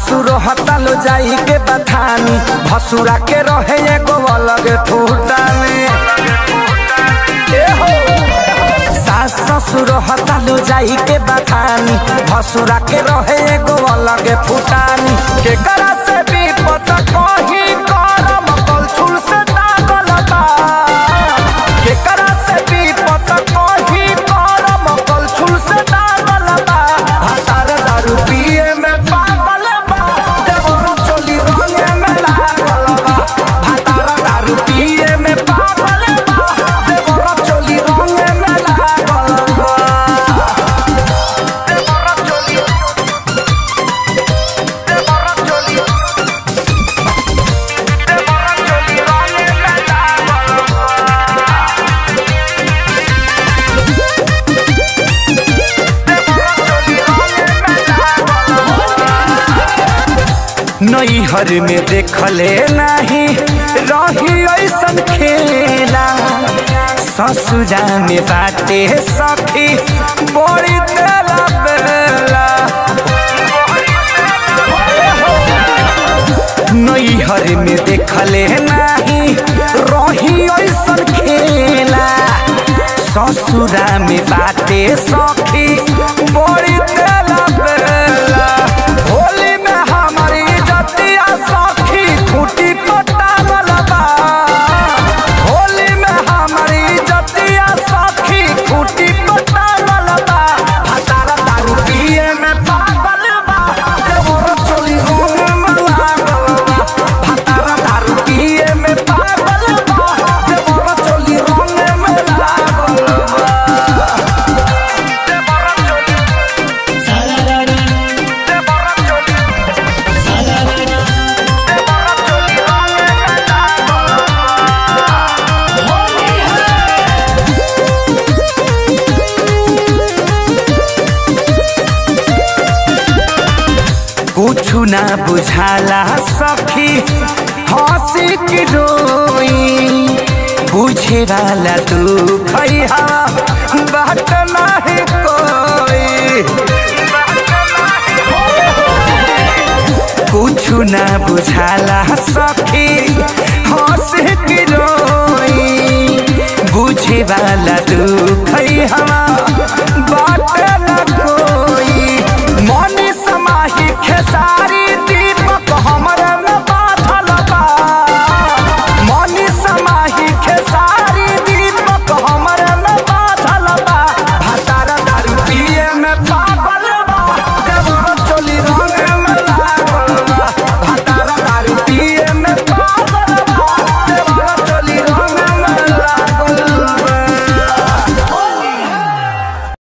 सासुर हतालो जाई के बथानी भसुरा के रहे एगो अलग ठूटानी ए हो सास ससुर हतालो जाई के बथानी भसुरा के रहे एगो अलग फुटानी के करा से भी पता कही करम कलछुल से दागल बा के करा से भी पता कही करम कलछुल से दागल बा भातार दारू पिए में पागल बा देवरो चोली रंगे में लागल बा भातार दारू पिए में पागल बा देवरो चोली रंगे में लागल बा देवरो चोली देवरो चोली देवरो चोली रंगे में लागल नैहर में देखले नहीं रही ऐसन खेला ससुरा में बाटे सखी बड़ी तेला बेला नैहर में देखले नहीं रही ऐसन खेला ससुरा में बाटे सखी बड़ी तेला बेला होली में हमारी जतिया सखी खूटी पटावल बा होली में हमारी जतिया सखी खूटी पटावल बा हतारा दारू पिए में पागल बा देवर चोली होने में लागल बा हतारा दारू पिए में पागल बा देवर चोली होने में लागल बा देवर चोली सालारारा देवर चोली सालारारा देवर चोली होने में लागल बा होली है कुछु ना बुझाला सखी हंसी की रोई बुझे वाला तू खैहा बात नहीं कोई कुछु ना बुझाला सखी हंसी की रोई बुझे वाला तू खैहा